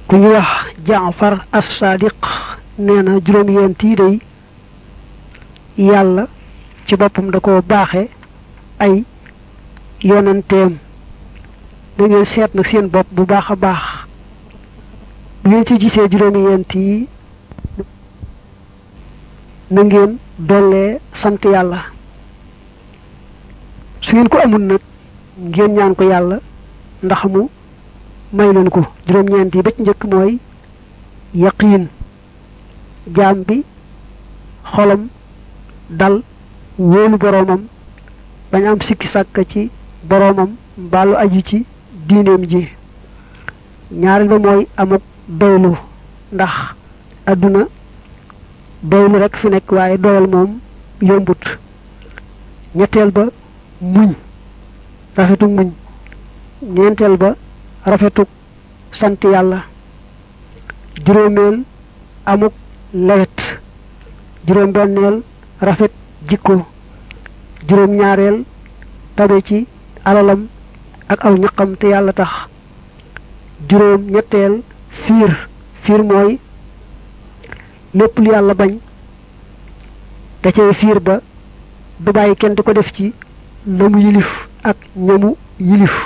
ku ñu wax jaafar as-sadiq nee na juróom-yent yi day yàlla ci boppam da ko baaxe ay yonanteem da ngeen seet nag seen bopp bu baax a baax bu ngeen ci gisee juróom-yent yi na ngeen dollee sant yàlla su ngeen ko amul nag ngeen ñaan ko yàlla ndax mu may leen ko juróom-ñeent yi ba ci njëkk mooy yaqiin jaam bi xolam dal wóolu boroomam bañ am sikki sàkk ci boroomam mbaalu aju ci diineem ji ñaareel ba mooy amuk doylu ndax àdduna doylu rekk fi nekk waaye doyal moom yombut ñetteel ba muñ rafetuk muñ ñeenteel ba rafetuk sant yàlla juróomeel amuk lewet juróom benneel rafet jikko juróom ñaareel tabe ci alalam ak aw ñaqam te yàlla tax juróom ñetteel fiir fiir mooy lépp lu yàlla bañ da cay fiir ba du bàyyi kenn di ko def ci la mu yilif ak ñamu yilif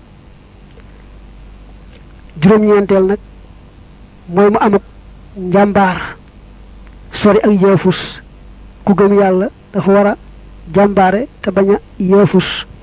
juróom-ñeenteel nag mooy mu amuk njàmbaar sori ak yeefus ku gëm yàlla dafa war a jàmbaare te bañ a yeefus